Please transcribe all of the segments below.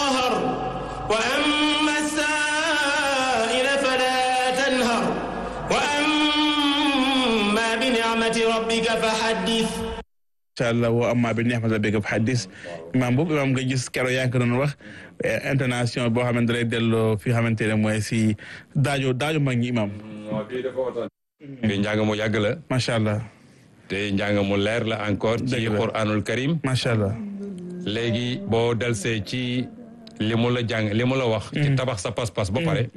قهر وأما السائل فلا تنهر وأما بنعمة ربك فحدث incha allah woo amma bi neex ma sa bégg xaddis imaam boobu imaam nga gis keroog yaa ngi ko doon wax internation boo xamante lay delloo fi xamante ne mooy si daajo daajo mag ñi imaam bi njàng mu yàgg la macha allah te njàng mu leer la encore ci Dëgg la. Qur'anul Karim macha allah léegi boo delsee ci li mu la jàng li mu la wax ci tabax sa pas-pas ba pare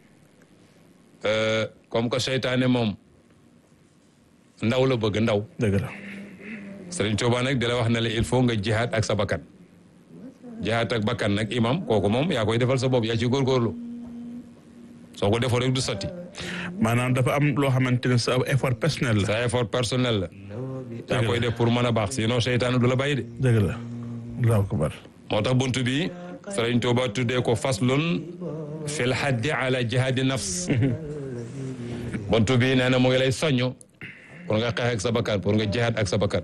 euh, comme que seytaane moom ndaw la bëgg ndaw dëgg la Sëriñ Tuubaa nag di la wax ne la il faut nga jihaad ak sa bakkan jihaad ak bakkan nag imam kooku moom yaa koy defal sa bopp yaa ci góorgóorlu soo ko defoo rek du sotti maanaam dafa am loo xamante ne sa effort personnel la sa effort personnel la yaa koy def pour mën a baax sinon seytaane du la bàyyi de dëgg la allahu akbar moo tax buntu bi Sëriñ Tuubaa tuddee ko faslun fil haddi ala jihaadi nafs buntu bi nee na mu ngi lay soññ pour nga xeex ak sa bakkan pour nga jihaad ak sa bakkan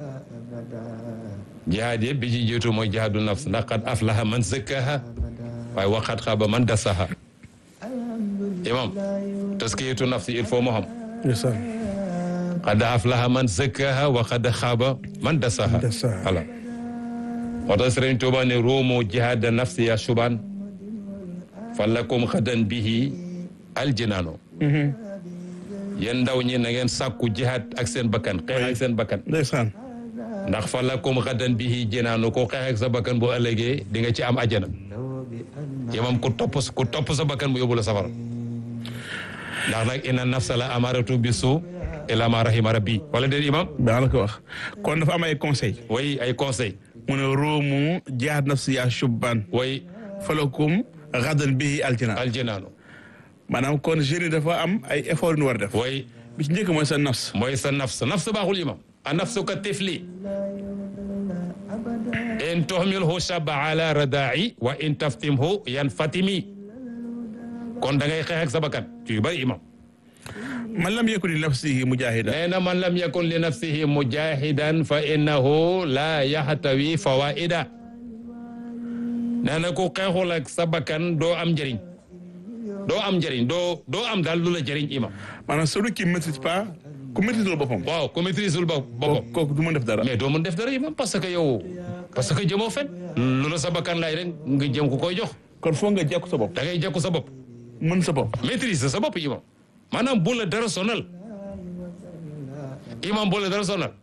jihaad yëpp bi ci jiitu mooy jihaadu nafs ndax qad aflaha man zakkaha waaye waxat xaba man dasaha imam taskiyatu nafsi il faut mu xam ndeysaan qad aflaha man zakkaha wa qad xaaba man dasaha Dasaha. voilà moo tax Sëriñ Tuuba ne ruumu jihaada nafsi ya suban fa lakum xadan bihi aljinaano yéen ndaw ñi na ngeen sàkku jihaad ak seen bakkan xeex ak seen bakkan ndeysaan ndax fa lakum xadan bihi jinaano ko xeex ak sa bakkan bu ëllëgee di nga ci am ajjana yamam ku topp ku topp sa bakkan mu yóbbu la safara ndax nag inna nafsa la amaratu bi suu ila ma rahima rabbi wala déet imam daa la ko wax kon dafa am ay conseil way ay conseil mu ne roomu jihaad nafsi yaa shubban way falakum gadan bihi aljana aljinaano maanaam kon jeune yi dafa am ay effort yu ñu war a def way bi ci njëkk mooy sa nafs mooy sa nafs nafs baaxul imam a nafsu ka tifli in tuhmilhu shaba ala radaa'i wa in taftimhu yan fatimi kon da ngay xeex ak sa bakkan ci yu bëri imam man lam yakun li nafsihi mujahida nee na man lam yakun li nafsihi mujahidan fa innahu la yaxtawi fawaida nee na ku xeexul ak sa bakkan doo am njëriñ doo am njëriñ doo doo am daal lu la jëriñ imam maanaam celui qui maîtrise pas ku maîtriseul boppam waaw ku maîtriseul ba boppam kooku kooku du mën def dara mais doo mën def dara imam parce que yow parce que jëmoo fen lu la sa bakkan laay rek nga jëm ku koy jox kon foog nga jekku sa bopp da ngay jekku sa bopp mën sa bopp maîtrise sa bopp imam maanaam bu la dara sonal imam bu la dara sonal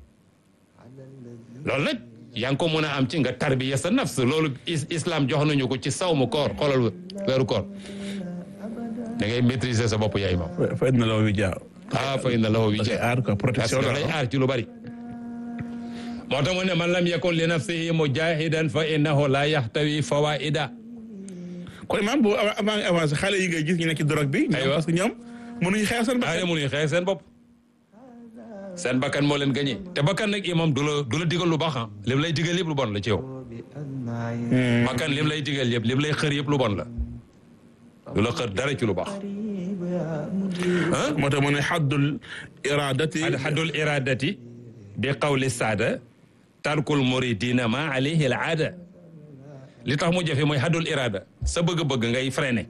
loolu nag yaa ngi ko mën a am ci nga tarbiya sa nafs loolu is- islam jox nañu ko ci sawmu koor xoolal weeru koor da ngay maîtriser sa bopp yaa imam fa na la wi jaaw ah fay na lawo wi da koy aar quoi parce protection que la lay aar ci lu bari moo tax mu ne man lam yakun li nafsihi mujahidan fa innahu la yaxtawi fawaida kon imaam bu avant avant nga avancé xale yi ngay gis ñu nekk ci drogue bi ñoom Aywa. parce que ñoom mënuñu xeex seen ay bakkan mënuñu xeex seen bopp seen bakkan moo leen gañe te bakkan nag imam du la du la digal lu baax ah lim lay digal yëpp lu bon la ci yow bakkan lim lay digal yëpp lim lay xër yëpp lu bon la du la xër dara ci lu baax ah moo tax mu ne xaddul iradati al haddul iradati bi qawli saada tarkul muridina ma alayhi al aada li tax mu jafe mooy haddul irada sa bëgg-bëgg ngay freiné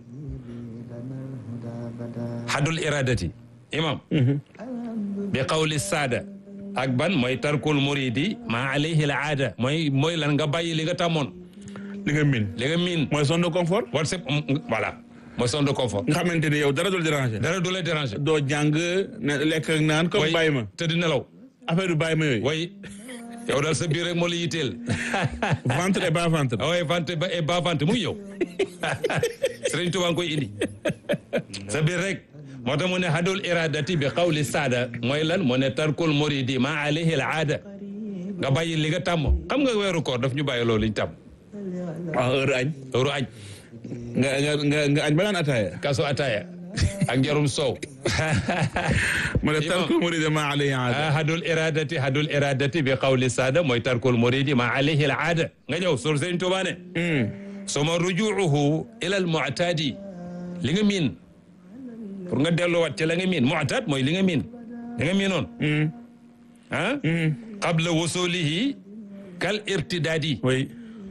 haddul iradati imam bi qawli saada ak ban mooy tarkul muridi ma alayhi al aada mooy mooy lan nga bàyyi li nga tàmmoon li nga min li nga miin mooy zone de confort whatsapp voilà mooy zone de confort nga xamante ne yow dara dul déranger dara du la déranger doo jàng ne lekk ak naan comme bàyyi ma te di nelaw affaire yu bàyyi ma yooyu way yow daal sa biir rek moo la yitteel ventre et bas ventre waaye vente ba et ba vente mu ngi ñëw Sëriñ Tuubaa nga koy indi sa biir rek moo tax mu ne hadul iradati bi qawli saada mooy lan mu ne tarkul muridi ma alayhi al aada nga bàyyi li nga tàmm xam nga weeru koor daf ñu bàyyi loolu liñ tàmm waaw heure añ heure añ nga nga nga nga añ ba naan ataaya kaso ataaya ak njarum soow mu ne Imam. tarkul muridi ma alayhi aada ah hadul iradati hadul iradati bi qawli saada mooy tarkul muridi ma alayhi al aada nga ñëw sur Sëriñ Tuubaa ne suma rujuuhu ila al mu'taadi li nga miin pour nga delluwaat ci la nga miin mu'taad mooy li nga miin li nga miinoon ah qabla wusulihi kal irtidaadi oui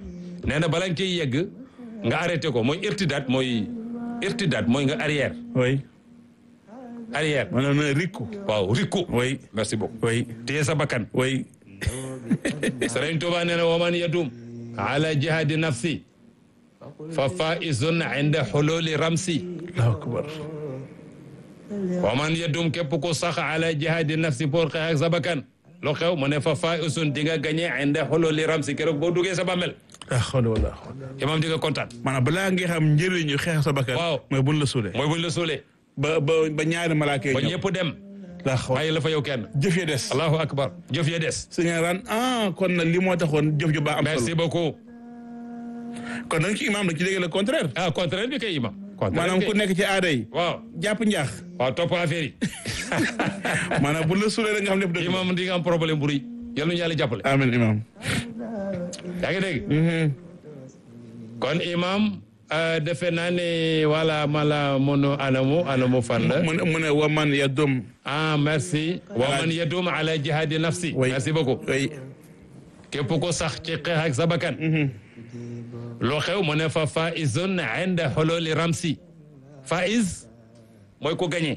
nee na bala nga ciy yegg nga arrêté ko mooy irtidaat mooy irtidaat mooy nga arrière oui arrière maanaam na rikku waaw rikku oui merci beaucoup oui téye sa bakkan oui Sëriñ Tuuba nee na waman yadum ala jihadi nafsi fa faizun inda xululi ramsi allahu akbar waman yadum képp ku sax ala jihadi nafsi pour xeex ak sa bakkan lu xew mu ne fa faizun di nga gagné inda xululi ramsi keroog boo duggee sa bàmmel ah xool wala xool imam di nga kontaan maanaam balaa nga xam njëriñu xeex sa bakkan Waaw. mooy buñ la suulee mooy buñ la suulee ba ba ba ñaari malaaka yi ba ñëw ñëpp dem daa xool bàyyi la fa yow kenn jëf ya des allahu akbar jëf ya des su ngeen ran ah kon nag li moo taxoon jëf ju baax am merci solo beaucoup kon nag ci imaam da ci dégg le contraire ah contraire bi kay imam contraire maanaam bi ku kay nekk ci aada yi waaw jàpp njaax waaw topp affaire yi maanaam bu la suulee rek nga xam lépp dëgg la. imam di nga am problème bu rëy yal nañu yàlla jàppale amiin imaam yaa ngi dégg kon imam euh, defe naa ne wala mala mono anamu anamu fan la mu ne mu ne wa man yadum ah merci wa man yadum ala jihadi nafsi Oui. merci beaucoup oui képp ko sax ci xeex ak sa bakkan loo xew mu ne fa faizun inda xololi ramsi faiz mooy ko gagné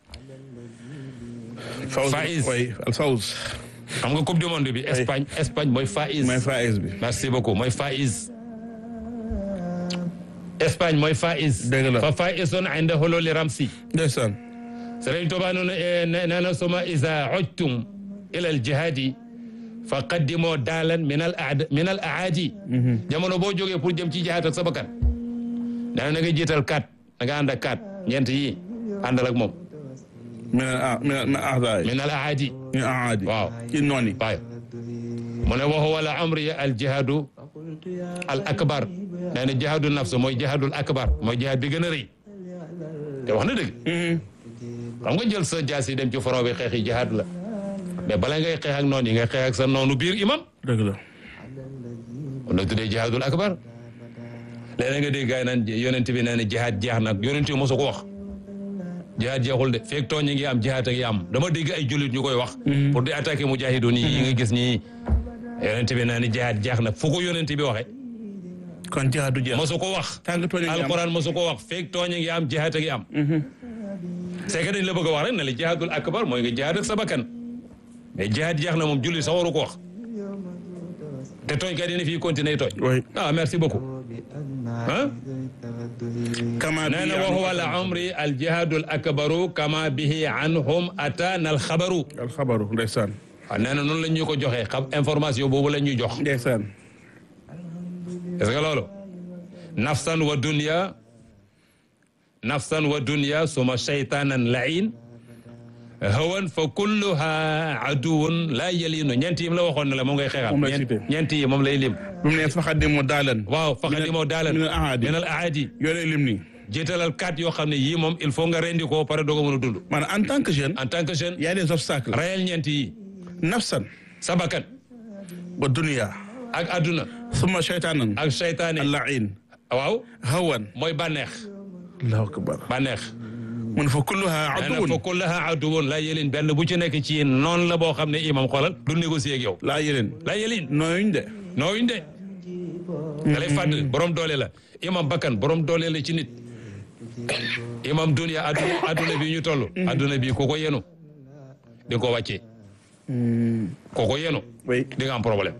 fawz Faiz. oui al fawz xam nga coupe du monde bi Espagne Espagne mooy faiz mooy faiz bi merci beaucoup mooy faiz Espagne mooy faiz Dëgg la. fa faizun inda xololi ramsi ndeysaan Sëriñ Tuubaa noonu nee na suma isa ojtum ila al jihaadi fa qaddimoo daalan min al aad min al aadi jamono boo jógee pour jëm ci jihaad ak sa bakkan nee na nga jiital kat da nga ànd ak kat ñeent yi àndal ak moom min al ah min al min al ahdaay min al aadi min al aadi waaw ci noon yi waaw mu ne waxu wala amri al jihaadu al akbar nee na jihaadu nafs mooy jihaadul akbar mooy jihaad bi gën a rëy te wax na dëgg xam nga jël sa jaas yi dem ci front bi xeex yi jihaad la mais bala ngay xeex ak noonu yi nga xeex ak sa noonu biir imam dëgg la kon nag tuddee jihaadul akbar léeg-léeg nga dégg gars yi naan yonent bi nee na jihaad jeex nag yonent bi mosu ko wax jihaad jeexul de feeg tooñ ngi am jihaad a ngi am dama dégg ay jullit ñu koy wax pour di attaquer mujahidun yi nga gis nii yonent bi nee na jihaad jeex na fu ko yonent bi waxee kon jihaad du jeex mosu ko wax tàng tooñ a ngi am alquran mosu ko wax feeg tooñ ngi am jihaad a ngi am c'est que dañ la bëgg a wax rek ne la jihaadul akbar mooy nga jihaad ak sa bakkan mais jihaad jeex na moom jullit sax waru ko wax te tooñ kat dina fii continuer tooñ oui ah merci beaucoup ah kama nee na wa huwa al amri al jihaadul akbaru kama bihi anhum ataana al xabaru al xabaru ndeysaan waaw nee na noonu la ñu ko joxee xam information boobu la ñuy jox ndeysaan est-ce que loolu nafsan wa dunya nafsan wa dunya suma shaytanan lain hawan fa kulluha aduwun la yalinu ñeent yi mu la waxoon ne la moom ngay xeexal Moom lay cité. ñeent yi moom lay lim bu mu ne faxadimu daalan waaw faxadi moo daalan min al ahaadi min al aadi yooyu lim nii jiitalal kat yoo xam ne yii moom il faut nga rendi ko pare doog a mën a dund maanaam en tant que jeune en tant que jeune y a des obstacles rayal ñeent yi nafsan sa bakkan wa dunya ak adduna summa shaytaanan ak seytaane allain waaw hawan mooy bànneex allahu akbar bànneex mun fa kulluha nee na aduwun fa kullaha aduwun laa yelin benn bu ci nekk ci yéen noonu la boo xam ne imam xoolal du négocier ak yow laa yéleen laa yelin nooyuñ de nooyuñ de da lay fàttali borom doole la imam bakkan borom doole la ci nit imam dunia adduna adduna bi ñu toll adduna bi ku ko yenu di nga ko wàccee ku ko yenu oui di nga am problème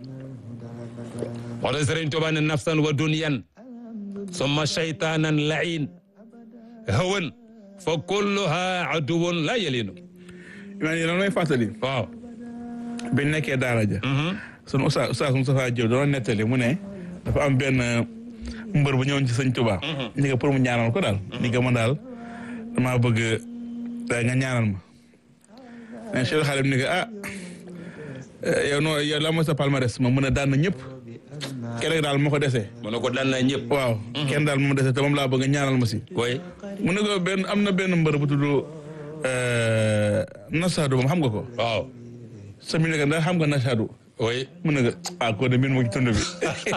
moo tax Sëriñ Tuubaa ne nafsan wa dunyan summa shaytanan lain hawan fa kulluha aduwun la yelinu imaam yi lan may fàttali waaw biñ nekkee daara ja sunu Oustaz Oustaz Moustapha Diop doon nettali mu ne dafa am benn mbër bu ñëwoon ci sëñ Tuubaa ni nga pour mu ñaanal ko daal ni nga man daal damaa bëgg eh, nga ñaanal ma ne Cheikh Xalim ni nga ah eh, yow noo yow la mooy sa palmarès ma mën a daan na ñëpp kenn daal moo ko desee mu ne ko daan naa ñëpp waaw kenn daal moo dese te moom laa bëgg nga ñaanal ma si koy mu ne ko benn am na benn mbër bu tudd Nasadu moom xam nga ko waaw sa mi ne ko ndax xam nga Nasadu oui mu ne ko ah ko de min mu ngi tund bi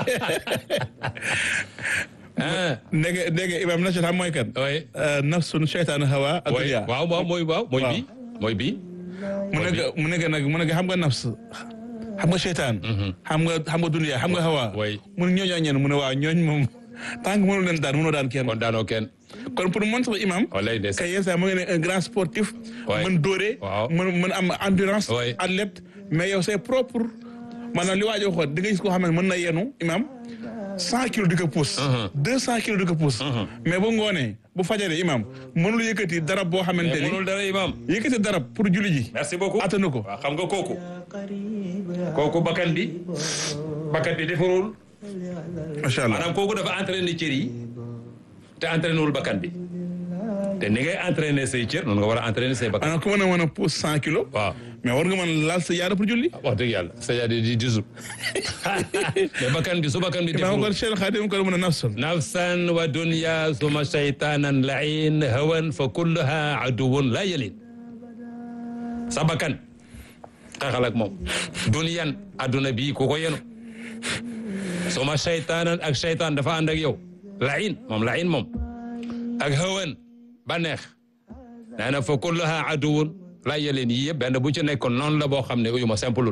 ah ndege ndege imam Nasadu xam mooy kan oui nafsun shaytaan hawa ak oui dunya waaw waaw mooy waaw mooy Waaw. bii mooy bii mu ne ko mu ne ko nag mu ne ko xam nga nafs xam nga seytaan xam nga xam nga dunya xam nga hawa way mun ñooñoo ñeen mu ne waaw ñooñ moom tant que mënul leen daan mënoo daan kenn kon daanoo kenn kon pour man sama imam walay des kay yeesa mu ngi ne un grand sportif Ouais. mën dóore Waaw. mën mën am endurance Ouais. athlète mais yow c'est propre maanaam li waa ji waxoon di nga gis koo xam ne mën na yenu imam cent kilos di ko pousse deux cent kilos di ko pousse mais bu ngoonee bu fajaree imam mënul yëkkati darab boo xamante mais ni mënul dara imam yëkkati darab pour julli ji merci beaucoup attanu ko waaw xam nga kooku kooku bakkan bi bakkan bi defarul macha allah maanaam kooku dafa entraîné cër yi te entraîné wul bakkan bi te ni ngay entraîné say cër noonu nga war a entraîné say bakkan maanaam ku mën a mën a pousse cent kilos waaw mais war nga mën laal sa yaara pour julli wax dëgg yàlla c'est-à-dire di disul mais bakkan bi su bakkan bi imam kon defarul Cheikh Khadim ko mën a nafsun nafsan wa dunya suma shaytanan lain hawan fa kulluha aduwun la yalin sa bakkan xaxal ak moom dunyan adduna bii ku ko yenu suma shaytanan ak shaytan dafa ànd ak yow lain moom lain moom ak hawan baneex nee na fa kulluha aduwun la yalin yii yëpp benn bu ci nekkoon noonu la boo xam ne uyuma simpleul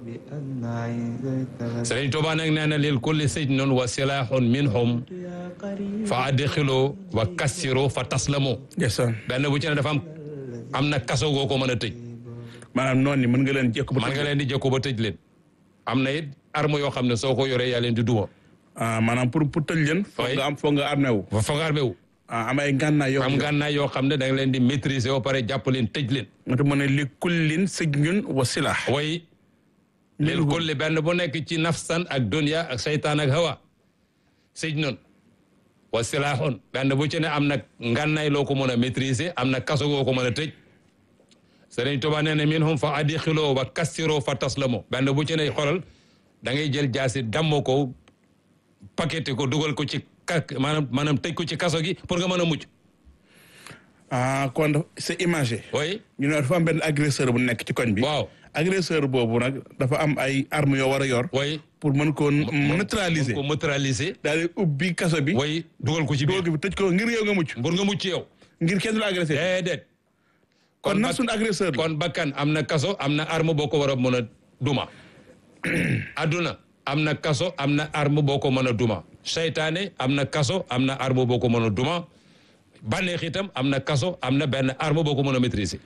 Sëriñ Tuubaa nag nee na lil kulli sijnun wa silahun minhum fa adxilo wa kassiro fa taslamo ndeysaan benn bu ci ne dafa am am na kaso goo ko mën a tëj maanaam noonu ni mën nga leen jekku ba man nga leen di jëkko ba tëj leen am na it arme yoo xam ne soo ko yoree yaa leen di duma ah maanaam pour pour tëj leen foog Oui. nga am foog nga armé wu fa foog armé wu ah am ay ngànnaay yoo am ngànnaay yoo xam ne da nga leen di maîtriser ba pare jàpp leen tëj leen nga te mën a li kullin sijnun wa silah way lil kulli benn bu nekk ci nafsan ak dunya ak seytaan ak hawa sëj noonu wa silahun benn bu ci ne am na ngànnaay loo ko mën a maîtriser am na kaso goo ko mën a tëj Sëriñ Tuubaa nee na minhum fa adxiloo wa kassiroo fa taslamo benn bu ci ne xolal da ngay jël jaasi dammo ko paqueté ko dugal ko ci ka maanaam maanaam tëj ko ci kaso gi pour nga mën a mucc ah kon daf- c'est imagé way ñu ne dafa am benn agresseur bu nekk ci koñ bi waaw agresseur boobu nag dafa am ay armes yoo war a yor way pour mën ko neutraliser ko neutraliser daal di ubbi kaso bi way dugal ko ci biir doog bi tëj ko ngir yow nga mucc pour nga mucc yow ngir kenn du la agressé déedéet kon bak- nag suñu agresseur la kon bakkan am na kaso am na arme boo ko war a mën a duma adduna am na kaso am na arme boo ko mën a duma seytaane am na kaso am na arme boo ko mën a duma bànneex itam am na kaso am na benn arme boo ko mën a maîtriser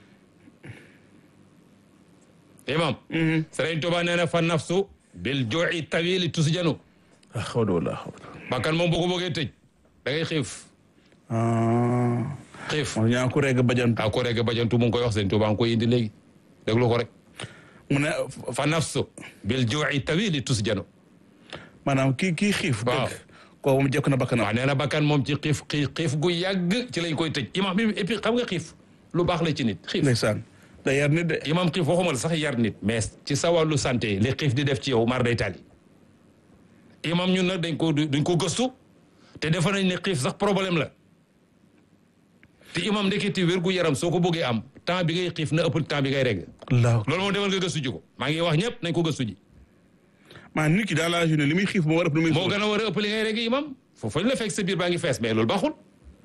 imam Sëriñ Tuubaa nee na fa nafsu bil juu'i tawili tusjanu ah xaw ma wala xaw bakkan moom boo ko bëggee tëj da ngay xiif ah xiif moom ñaa ko reg bajantu a ko rek bajantu mu ngi koy wax Sëriñ Tuubaa ngi koy indi léegi déglu ko rek mu ne fa nafsu bil juu'i tawili tusjanu maanaam kii kii xiif Waaw. dëgg kooku mu jekk na bakkanam waaw nee na bakkan moom ci xiif xiif xiif gu yàgg ci lañ koy tëj imam bi et puis xam nga xiif lu baax la ci nit xiif ndeysaan day yar nit de imam xiif waxuma la sax yar nit mais ci sa wàllu santé li xiif di def ci yow mar day tali imam ñun nag dañ ko dañ ko gëstu te defe nañ ne xiif sax problème la te imam ndeketi wér gu yaram soo ko bëggee am temps bi ngay xiif na ëpp temps bi ngay regg allahu loolu moom demal nga gëstu ji ko maa ngi wax ñëpp nañ ko gëstu ji maa nit ki dans la journée li muy xiif moo war a ëpp li muy moo gën a war a ëpp li ngay regg imam foofu fañ la fekk sa biir baa ngi fees mais loolu baaxul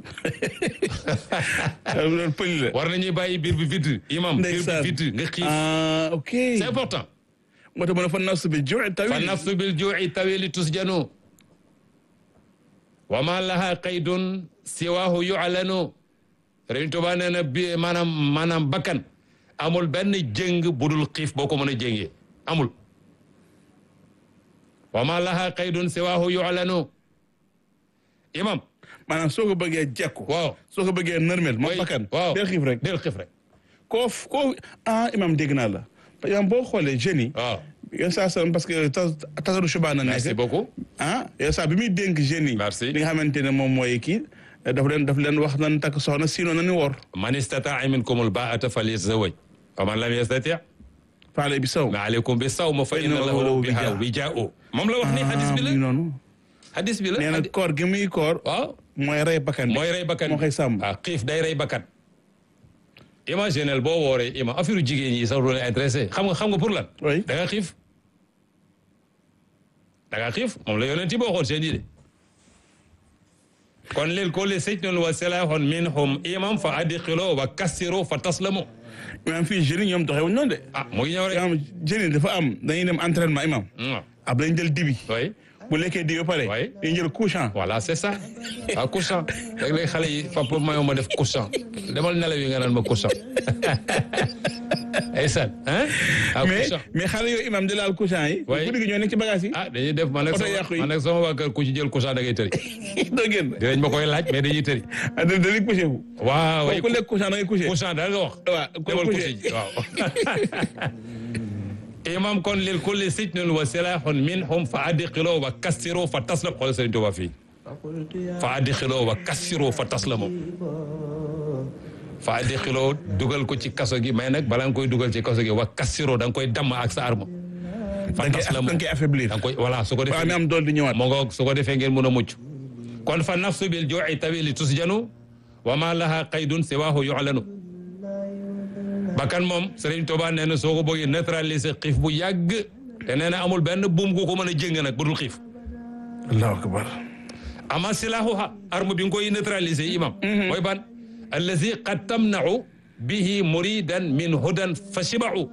loolu pëli la war nañuy bàyyi biir bi vide imam biir ndeysaan bi vide nga xiif ah ok c'est important moo tax ma ne fa nafsu bi juu'i tawil fa nafsu bil juu'i tawili tusjanu wa ma laha qaydun siwahu yu'lanu Sëriñ Tuubaa nee na bi maanaam maanaam bakkan amul benn jëng budul xiif boo ko mën a jéngee amul wa ma laha qaydun siwahu yu'lanu imam maanaam soo ko bëggee jekku waaw soo ko bëggee nërmel moom way- bakkan waaw del xiif rek del xiif rek koo f- koo ah imam dégg naa la imam boo xoolee jeunes yi waaw yow saa sa parce que tas tasaru subaa na merci nekk beaucoup ah yow saa bi muy dénk jeunes yi Merci. li nga xamante ne moom mooy kii daf leen daf leen wax nan takk soxna sinon nañu woor man istataa minkumul baa'ata falyatazawwaj wa man lam yastati' faale bi saw ma aleykum bi sawm fa inna lahu biha wijaa'u moom la wax ni hadis bi ah, la muy noonu hadis bi la nee na hadi- koor gi muy koor waaw mooy rey bakkan bi mooy rey bakkan moo koy sàmm ah xiif day rey bakkan imaginel boo wooree ima affaire jigéen yi sax du leen intéressé xam nga xam nga pour lan Oui. da nga xiif da nga xiif moom la yonent yi boo xool seen yi de kon lil kulli sijnun wa silahun minhum imam fa adxilo wa kassiro fa taslamo imam fii jeunes yi ñoom doxewuñ noonu de ah mu ngi ñëw rek imam jeunes yi dafa am dañuy dem entraînement imam Mm. ab dañ jël dibi oui bu lekkee dibi ba pare Ouais. dañuy jël couchant voilà c'est ça ah couchant léeg-léeg xale yi papa mayoo ma def couchant demal nelaw yi nga naan ma couchant ay san hein ah mais couchant mais xale yooyu imam di laal couchant yi Ouais. guddi gi ñoo nekk ci bagage yi ah dañuy def man ak Oto sama yàqu yi. man ak sama waa kër ku ci jël couchant da ngay tëri doo génn dinañ ma koy laaj mais dañuy tëri ah da dañuy couché wu waaw waaw ku lekk couchant da ngay couché couchant daal nga wax waaw ku demal couché couché ji waaw imam kon lil kulli sijnun wa silahun minhum fa addiqiloo wa kassiroo fa taslam xoolal Sëriñ Tuubaa fii fa addiqiloo wa kassiroo fa taslamoo fa addiqiloo dugal ko ci kaso gi mais nag balaa nga koy dugal ci kaso gi wa kassiroo da nga koy damm ak sa arme fa da nga koy da taslamoo nga koy affaiblir da nga koy voilà su ko waaw mi defee am dool di ñëwaat moo ngoog su ko defee ngeen mun a mucc kon fa nafsu bil jooi tawili tusjanu wa ma laha qaydun siwaahu yu'lanu bakkan moom Serigne Touba nee na soo ko bëggee neutraliser xiif bu yàgg te nee na amul benn buum gu ko mën a jëng nag bu dul xiif allahu akbar ama silaahuha arme bi nga koy neutraliser imam mooy ban allazi qad tamna'u bihi muridan min hudan fa shiba'u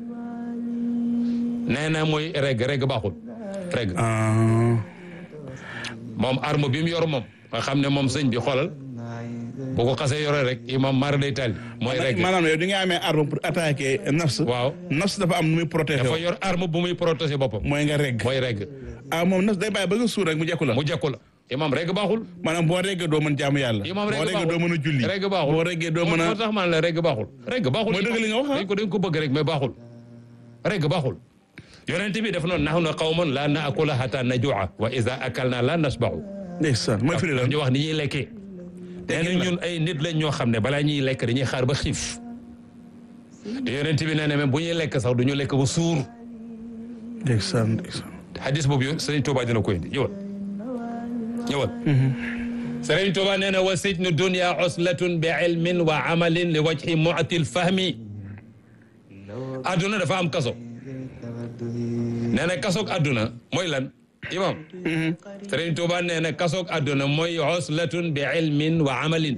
nee na mooy reg reg baaxul reg ah moom arme bi mu yor moom nga xam ne moom sëñ bi xoolal bu ko xasee yore rek imam mara day tali mooy reg maanaam yow di nga amee arme pour attaquer nafs waaw nafs dafa am nu muy protéger dafa yor arme bu muy protéger boppam mooy nga regg mooy reg ah moom nafs day bàyyi ba nga suur rek mu jekku la mu jekku la imam reg baaxul maanaam boo reggee doo mën jaamu yàlla imam boo reg reggee doo mën a julli reg baaxul boo reggee doo mën moo a tax man la reg baaxul reg baaxul Mooy dëgg li nga wax, ah. dañ ko dañ ko bëgg rek mais baaxul reg baaxul yonent bi def noonu nahnu qawmun la naakula hatta najua wa iza akalna la nasba'u ndeysaan mooy firi lan ñu wax ni ñuy lekkee nee na ñun ay nit lañ ñoo xam ne balaa ñuy lekk dañuy xaar ba xiif te yonent bi nee na même bu ñuy lekk sax du ñu lekk ba suur ndeysaan ndeysaan hadis boobu yow Sëriñ Tuuba dina ko indi ñëwal ñëwal Sëriñ Tuuba nee na wa sijnu dunya uslatun bi ilmin wa amalin li wajhi mu'til fahmi adduna dafa am kaso nee na kasoog adduna mooy lan imam Sëriñ Tuuba nee na kasoog adduna mooy uslatun bi ilmin wa amalin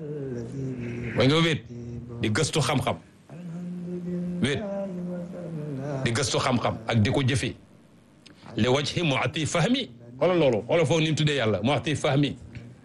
mooy nga wéet di gëstu xam-xam wéet di gëstu xam-xam ak di ko jëfee li wajhi mu'ti fahmi xoolal loolu xoolal foofu ni mu tuddee yàlla mu'ti fahmi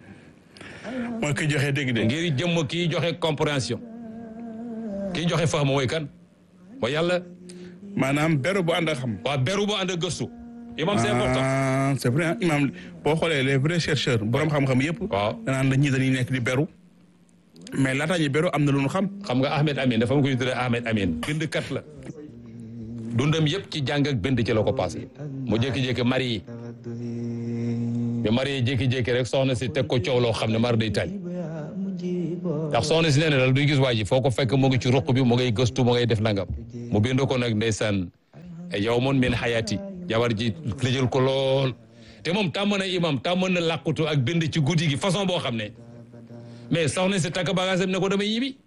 mooy ki joxe dégg-dégg ngir jëmm kii joxe compréhension kii joxe fahmu mooy kan mooy yàlla maanaam beru bu ànd ak xam waa beru bu ànd ak gëstu imam c'est important ah c'est vrai imam boo xoolee les vrais chercheurs borom xam-xam yëpp waaw danaan la ñii dañuy nekk di beru mais laataa ñu beru am na lu ñu xam xam nga Ahmed Amin dafa ma koy tuddee Ahmed Amin bindkat la dundam yëpp ci jàng ak bind ci la ko passé mu jékki-jékki mari yi bi mari yi jékki-jékki rek soxna si teg ko coow loo xam ne mar day taaj ndax soxna si nee na daal duy gis waa ji foo ko fekk mu ngi ci ruq bi mu ngay gëstu mu ngay def nangam mu bind ko nag ndeysaan yow mun min xayaati jabar ji lijël ko lool te moom tàmm na imam tàmm na làqutu ak bind ci guddi gi façon boo xam ne mais soxna si takk bagage am ne ko damay ñibbi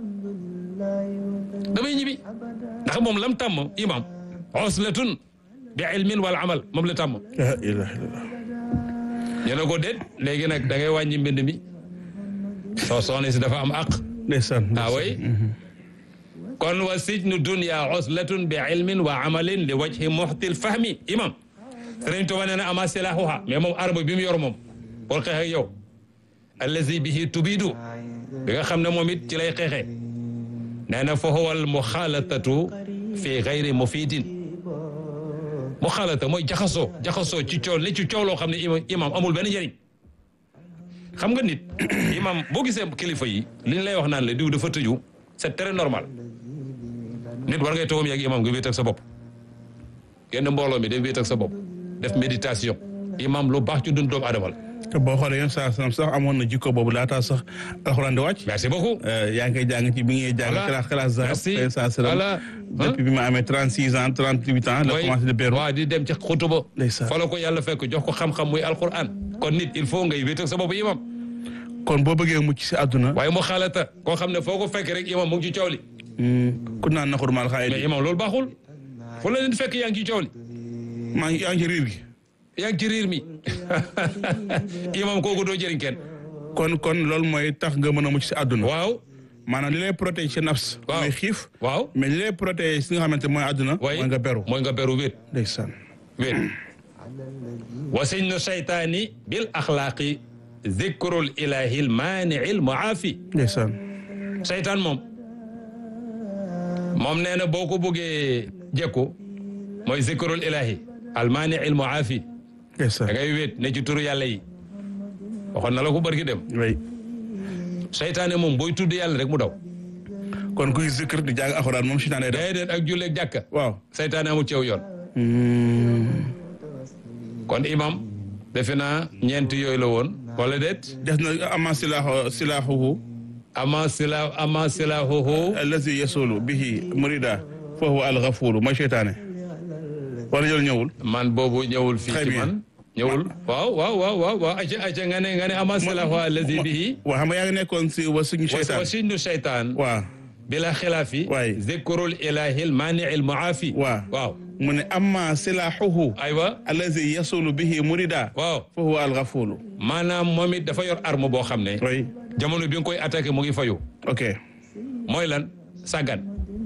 damay ñibbi ndax moom lam tàmm imam oslatun bi ilmin wal amal moom la tàmm la ilaha illallah ñu ne ko déet léegi nag da ngay wàññi mbind mi soo soxna si dafa am aq ndeysaan ah way kon wa sijnu dunya oslatun bi ilmin wa amalin li wajhi muhtil fahmi imam Sëriñ Tuuba nee na ama silahuha mais moom arme bi mu yor moom pour xeex ak yow allazi bihi tubidu bi nga xam ne moom it ci lay xeexee nee na fa huwa al muxaalatatu fi gayri mufidin muxaalata mooy jaxasoo jaxasoo ci coow li ci coow loo xam ne imam imam amul benn njëriñ xam nga nit imam boo gisee kilifa yi li ñu lay wax naan la diw dafa tëju c'est très normal nit war ngay toogam yàgg imam nga wéet ak sa bopp genn mbooloo mi day wéet ak sa bopp def méditation imam lu baax ci dund doomu adama la te boo xoolee yoon saa sax amoon na jikko boobu laataa sax alxuraan di wàcc merci beaucoup yaa ngi koy jàng ci bi ngay jàng Voilà. classe classe zahab Merci. saa salaam Voilà. depuis bi ma amee trente six ans trente huit ans la mooy commencé de beru waaw di dem ci xutuba Ndeysaan. fa la ko yàlla fekk jox ko xam-xam muy alquran kon nit il faut ngay wéet ak sa bopp imam kon boo bëggee mucc si àdduna waaye mu xaalata koo xam ne foo ko fekk rek imam mu ngi ci coow li ku naan naxur maal xaay mais imam loolu baaxul fu la leen fekk yaa ngi ci coow li maa ngi yaa ngi ci riir gi yaa ngi ci riir mi imam kooku doo jëriñ kenn kon kon loolu mooy tax nga mën a mucc si àdduna waaw maanaam li lay protéger ci nafs Waaw. mooy xiif waaw mais li lay protéger si nga xamante mooy àdduna way mooy nga beru mooy nga beru wéet ndeysaan wéet wa sijnu shaytaani bil axlaaqi zikrul ilahi l maanii l muaafi ndeysaan seytaan moom moom nee na boo ko bëggee jekku mooy zikrul ilahi al maanii l muaafi da ndeysaan ngay wéet ne ci turu yàlla yi waxoon na la ko barki dem way seytaane moom booy tudd yàlla rek mu daw kon kuy zikr di jàng alxuraan moom seytaane day def déedéet ak julleeg jàkka waaw seytaane amul ceew yoon kon imam defe naa ñeent yooyu la woon wala déet des na ama silaahu silaahuhu ama sila ama silahuhu allazi yasulu bihi murida fa huwa alghafuru mooy seytaane wala jël ñëwul man boobu ñëwul fii Très ci bien. man ñëwul waaw waaw waaw waaw waaw aca aca nga ne nga ne ama silahu allazi bihi waaw xam nga yaa ngi nekkoon si wa suñu wa seytaan sinnu shaytaan waaw bila xilaafi Waay. zikrul ilahi l maanii l muaafi waaw waaw mu ne amma silaahuhu aywa allazi yasulu bihi murida waaw fa huwa alghafuru maanaam moom it dafa yor arme boo xam ne oui jamono bi nga koy attaqué mu ngi fayu ok mooy lan sàggan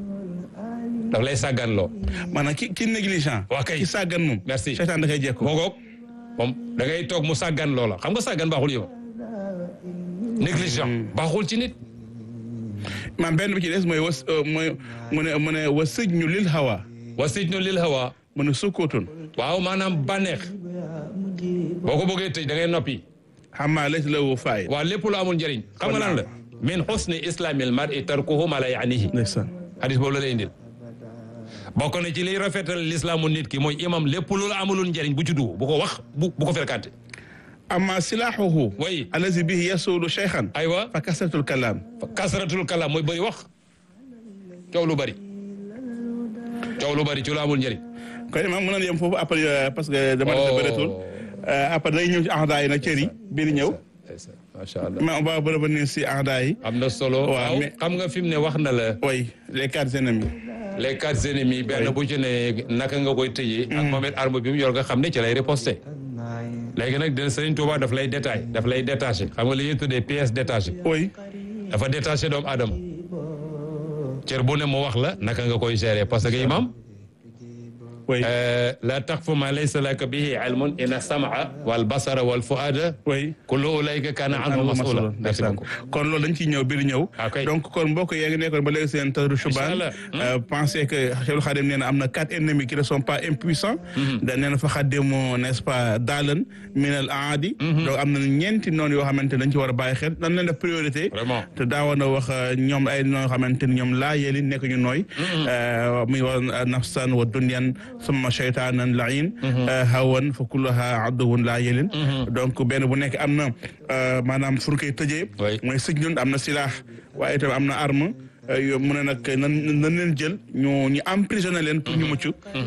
daf lay sàggan loo maanaam ki ki négligent Waa kay. ki sàggan moom Merci. seytaan da koy jekku moo ngoog moom da ngay toog mu sàggan loola xam nga sàggan baaxul yow négligent baaxul ci nit maam benn bi ci des mooy was mooy mu ne mu ne wa sijnu lil hawa wa sijnu lil hawa mu ne sukkootun waaw maanaam bànneex boo ko bëggee tëj da ngay noppi xammaa laysa lahu faayda waaw lépp lu amul njëriñ xam nga lan la min xusni islamil mar'i tarkuhu ma la yaanihi ndeysaan hadis boobu la lay indil bokk na ci liy rafetal lislaamu nit ki mooy imam lépp lu la amulul njëriñ bu ci dugg bu ko wax bu bu ko fréquenté amma silaahuhu way allazi bihi yasulu cheikhan aywa fa kasratul kalaam kasratul kalaam mooy bëri wax coow lu bëri coow lu bëri ci lu amul njëriñ kon imam mën nañu yem foofu après euh, parce que dama def bëreetul Euh, après day ñëw ci ahdaa yi nag cër yi bii di ñëw macha allah mais on va revenir si ahdaa yi am na solo Waaw, waaw mais- xam nga fi mu ne wax na la oui les quatre ennemis les quatre ennemis benn bu ci ne naka nga koy tëjee ak moom it arme bi mu yor nga xam ne ci lay riposté léegi nag dina Sëriñ Tuubaa daf lay détail daf lay détaché xam nga li ñuy tuddee pièce détachée oui dafa détaché doomu aadama cër bu ne mu wax la naka nga koy gérer parce que imam oui la taqfu ma laysa laka bihi ilmun inna samaa wal basara wal fuada oui kullu ulayka kana anhu masula merci beaucoup kon loolu dañ ciy ñëw biir ñëw Ok. donc kon mbokk yaa ngi nekkoon ba léegi seen tadru Chubaan Inch'Allah. euh, pensez que Cheikhul Khadim nee na am na quatre ennemis qui ne sont pas impuissants da nee na fa xaddimu n'est-ce pas daalan min al aadi donc am na ñeenti noonu yoo xamante ne dañ ci war a bàyyi xel dañ leen def priorité Vraiment. te daawoon na wax euh, ñoom ay noo xamante ni ñoom laa yeli nekk ñu nooy euh, muy wax nafsan wa dunyan summa shaytanan lain hawan fa kulluha aduwun laa yelin donc benn bu nekk am na euh, maanaam fu ñu koy tëjee Oui. mooy sëj ñun am na silaax waaye itam am na arme euh, yo mu ne nag nan nan leen jël ñu ñu emprisonné leen pour ñu mucc